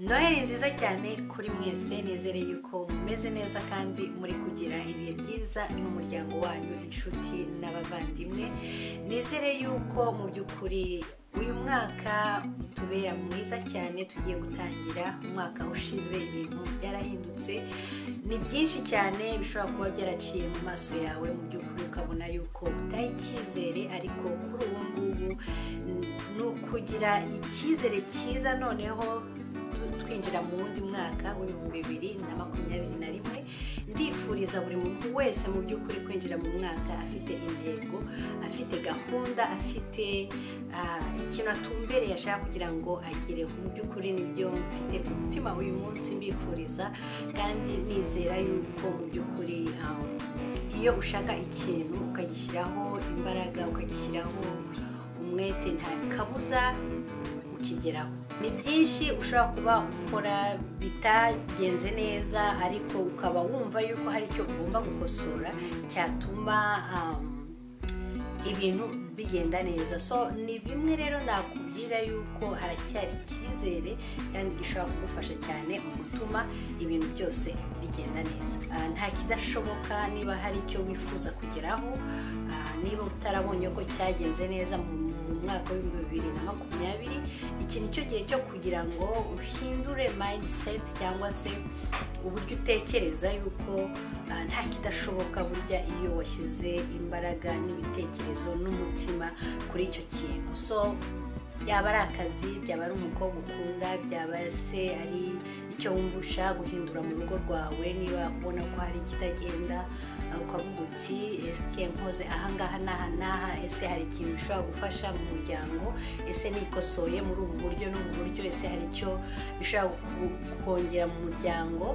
noheli nziza cyane kuri mwese nizere yuko mumeze neza kandi muri kugira ibihe byiza n'umuryango wanyu inshuti n'abavandimwe nizere yuko mu by'ukuri uyu mwaka utubera mwiza cyane tugiye gutangira umwaka ushize ibintu byarahindutse ni byinshi cyane bishobora kuba byaraciye mu maso yawe mu by'ukuri ukabona yuko utaha icyizere ariko kuri ubu ngubu ni ukugira icyizere cyiza noneho twinjira mu wundi mwaka w'ibihumbi bibiri na makumyabiri na rimwe ndifuriza buri muntu wese mu by'ukuri kwinjira mu mwaka afite intego afite gahunda afite ikintu atumbereye ashaka kugira ngo agereho mu by'ukuri nibyo mfite ku mutima uyu munsi mbifuriza kandi nizera yuko mu by'ukuri iyo ushaka ikintu ukagishyiraho imbaraga ukagishyiraho umwete nta kabuza ukigeraho ni byinshi ushobora kuba ukora bitagenze neza ariko ukaba wumva yuko hari icyo ugomba gukosora cyatuma ibintu bigenda neza so ni bimwe rero nakubwira yuko haracyari icyizere kandi gishobora kugufasha cyane mu gutuma ibintu byose bigenda neza nta kidashoboka niba hari icyo wifuza kugeraho niba utarabonye ko cyagenze neza mu mwaka w'ibihumbi bibiri na makumyabiri iki ni cyo gihe cyo kugira ngo uhindure mindset cyangwa se uburyo utekereza yuko nta kidashoboka burya iyo washyize imbaraga n'ibitekerezo n'umutima kuri icyo kintu so byaba ari akazi byaba ari umukobwa ukunda byaba se ari icyo wumva ushaka guhindura mu rugo rwawe niba ubona ko hari ikitagenda ukavuga uti ese nkoze ahangaha n'aha n'aha ese hari ikintu bishobora gufasha mu muryango ese nikosoye muri ubu buryo n'ubu buryo ese hari icyo bishobora kongera mu muryango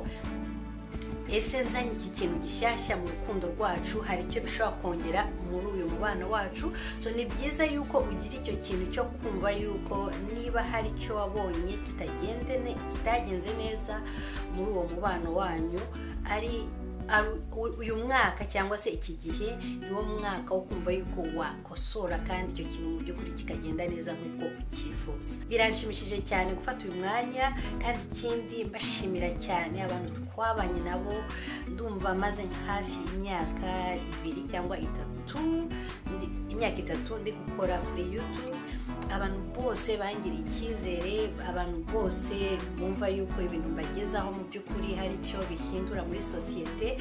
ese nzanye iki kintu gishyashya mu rukundo rwacu hari icyo bishobora kongera muri uyu mubano wacu so ni byiza yuko ugira icyo kintu cyo kumva yuko niba hari icyo wabonye kitagenze neza muri uwo mubano wanyu ari uyu mwaka cyangwa se iki gihe ni wo mwaka wo kumva yuko wakosora kandi icyo kintu mu by'ukuri kikagenda neza nk'uko ucyifuza biranshimishije cyane gufata uyu mwanya kandi ikindi mbashimira cyane abantu twabanye nabo ndumva maze hafi imyaka ibiri cyangwa itatu imyaka itatu ndi gukora kuri yutube abantu bose bangiriye icyizere abantu bose bumva yuko ibintu mbagezaho mu by'ukuri hari icyo bihindura muri sosiyete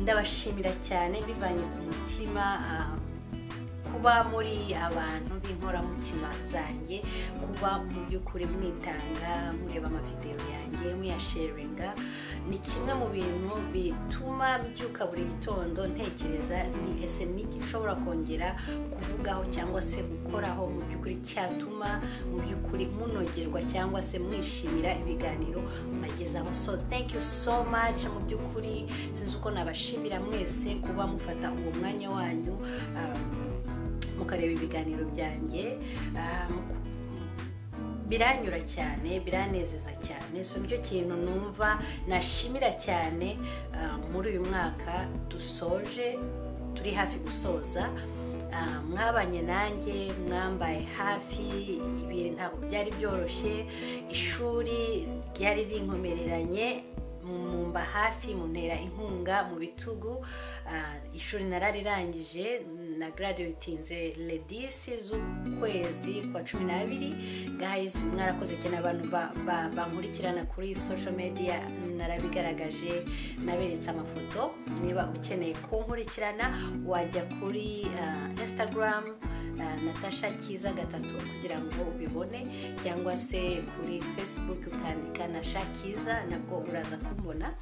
ndabashimira cyane bivanye ku mutima kuba muri abantu b'inkoramutima zanjye kuba mu by'ukuri mwitanga mureba amavidewo yanjye muyasheringa ni kimwe mu bintu bituma mbyuka buri gitondo ntekereza ni ese n'iki nshobora kongera kuvugaho cyangwa se gukoraho mu by'ukuri cyatuma mu by'ukuri munogerwa cyangwa se mwishimira ibiganiro mbagezaho so thank you so much mu by'ukuri sinzi uko nabashimira mwese kuba mufata uwo mwanya wanyu mukareba ibiganiro byanjye biranyura cyane biranezeza cyane so nicyo kintu numva nashimira cyane muri uyu mwaka dusoje turi hafi gusoza mwabanye nanjye mwambaye hafi ibihe ntabwo byari byoroshye ishuri ryari rinkomereranye mumba hafi muntera inkunga mu bitugu ishuri nararirangije na graduatinze ledisi z'ukwezi kwa cumi n'abiri gayizi mwarakoze cyane abantu bankurikirana kuri social media narabigaragaje naberetse amafoto niba ukeneye kunkurikirana wajya kuri instagram natasha kiza gatatu kugira ngo ubibone cyangwa se kuri facebook ukandika nasha kiza nabwo uraza ku mbona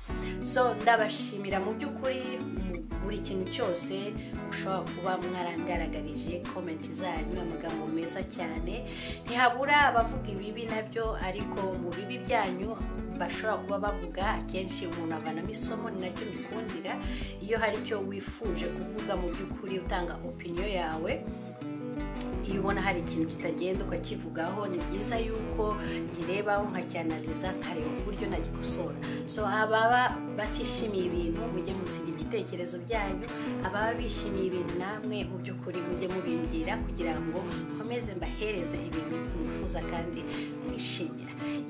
so ndabashimira mu by'ukuri buri kintu cyose ushobora kuba mwarangaragarije komenti zanyu amagambo meza cyane ntihabura abavuga ibibi nabyo ariko mu bibi byanyu bashobora kuba bavuga akenshi umuntu avanamo isomo ni nacyo mbikundira iyo hari icyo wifuje kuvuga mu by'ukuri utanga opiniyo yawe iyo ubona hari ikintu kitagenda ukakivugaho ni byiza yuko nkirebaho nkacyanaliza nkareba uburyo nagikosora so ababa batishimiye ibintu mujye musiga ibitekerezo byanyu ababa bishimiye ibintu namwe mu by'ukuri mujye mubimbwira kugira ngo nkomeze mbahereze ibintu mwifuza kandi mwishimira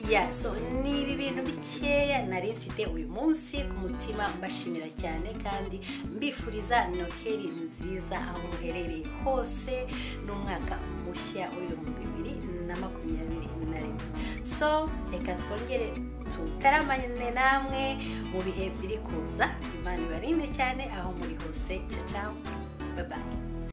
ya so ni ibi bintu bikeya nari mfite uyu munsi ku mutima mbashimira cyane kandi mbifuriza noheli nziza aho muherereye hose n'umwaka mushya w'ibihumbi bibiri na makumyabiri na rimwe so reka twongere tutaramane namwe mu bihe biri kuza imana ibarinde cyane aho muri hose ciao ciao bye bye